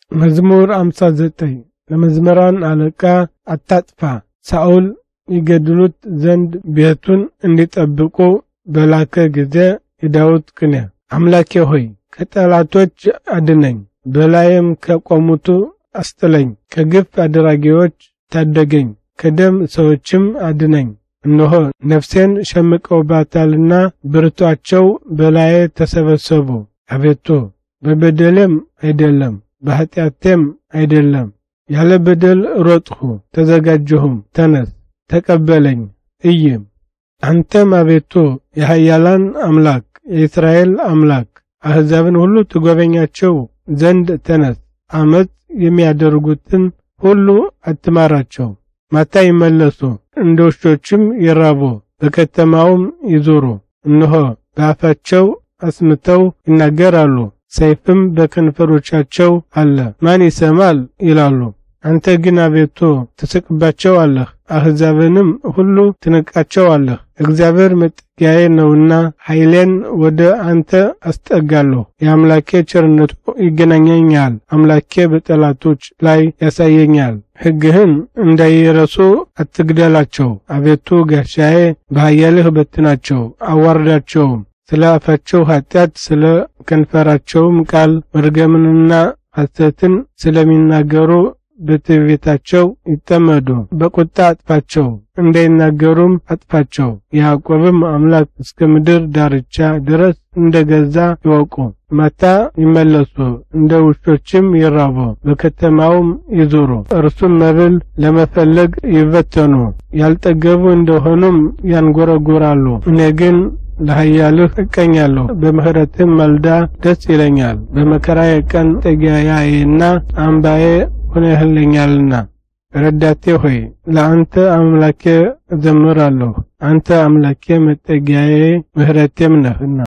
መዝሙር 59 ለመዝመራን አለቃ አታጥፋ። ሳኦል ይገድሉት ዘንድ ቤቱን እንዲጠብቁ በላከ ጊዜ የዳዊት ቅኔ። አምላኬ ሆይ ከጠላቶች አድነኝ፣ በላይም ከቆሙቱ አስጥለኝ። ከግፍ አድራጊዎች ታደገኝ፣ ከደም ሰዎችም አድነኝ። እነሆ ነፍሴን ሸምቀውባታልና ብርቷቸው በላዬ ተሰበሰቡ። አቤቱ በበደሌም አይደለም በኃጢአቴም አይደለም፣ ያለ በደል ሮጥሁ ተዘጋጀሁም። ተነስ ተቀበለኝ እይም። አንተም አቤቱ የኃያላን አምላክ የእስራኤል አምላክ አሕዛብን ሁሉ ትጎበኛቸው ዘንድ ተነስ። አመፅ የሚያደርጉትን ሁሉ አትማራቸው። ማታ ይመለሱ፣ እንደ ውሾችም ይራቡ፣ በከተማውም ይዞሩ። እነሆ በአፋቸው አስምተው ይናገራሉ፣ ሰይፍም በከንፈሮቻቸው አለ፣ ማን ይሰማል ይላሉ። አንተ ግን አቤቱ ትስቅባቸዋለህ፣ አሕዛብንም ሁሉ ትንቃቸዋለህ። እግዚአብሔር መጠጊያዬ ነውና ኃይሌን ወደ አንተ አስጠጋለሁ። የአምላኬ ቸርነቱ ይገናኘኛል፣ አምላኬ በጠላቶች ላይ ያሳየኛል። ሕግህን እንዳይረሱ አትግደላቸው። አቤቱ ጋሻዬ፣ በኃያልህ በትናቸው አዋርዳቸውም። ስለ አፋቸው ኃጢአት ስለ ከንፈራቸውም ቃል መርገምንና ሐሰትን ስለሚናገሩ በትዕቢታቸው ይጠመዱ። በቁጣ አጥፋቸው፣ እንዳይናገሩም አጥፋቸው። የያዕቆብም አምላክ እስከ ምድር ዳርቻ ድረስ እንደ ገዛ ይወቁ። ማታ ይመለሱ፣ እንደ ውሾችም ይራቡ፣ በከተማውም ይዞሩ። እርሱም መብል ለመፈለግ ይበተኑ፣ ያልጠገቡ እንደሆኑም ያንጎረጉራሉ። እኔ ግን ለኃያልህ እቀኛለሁ፣ በምሕረትም መልዳ ደስ ይለኛል። በመከራዬ ቀን ጠጊያዬና አምባዬ ሆነህልኛልና። ረዳቴ ሆይ ለአንተ አምላኬ እዘምራለሁ፣ አንተ አምላኬ መጠጊያዬ ምሕረቴም ነህና።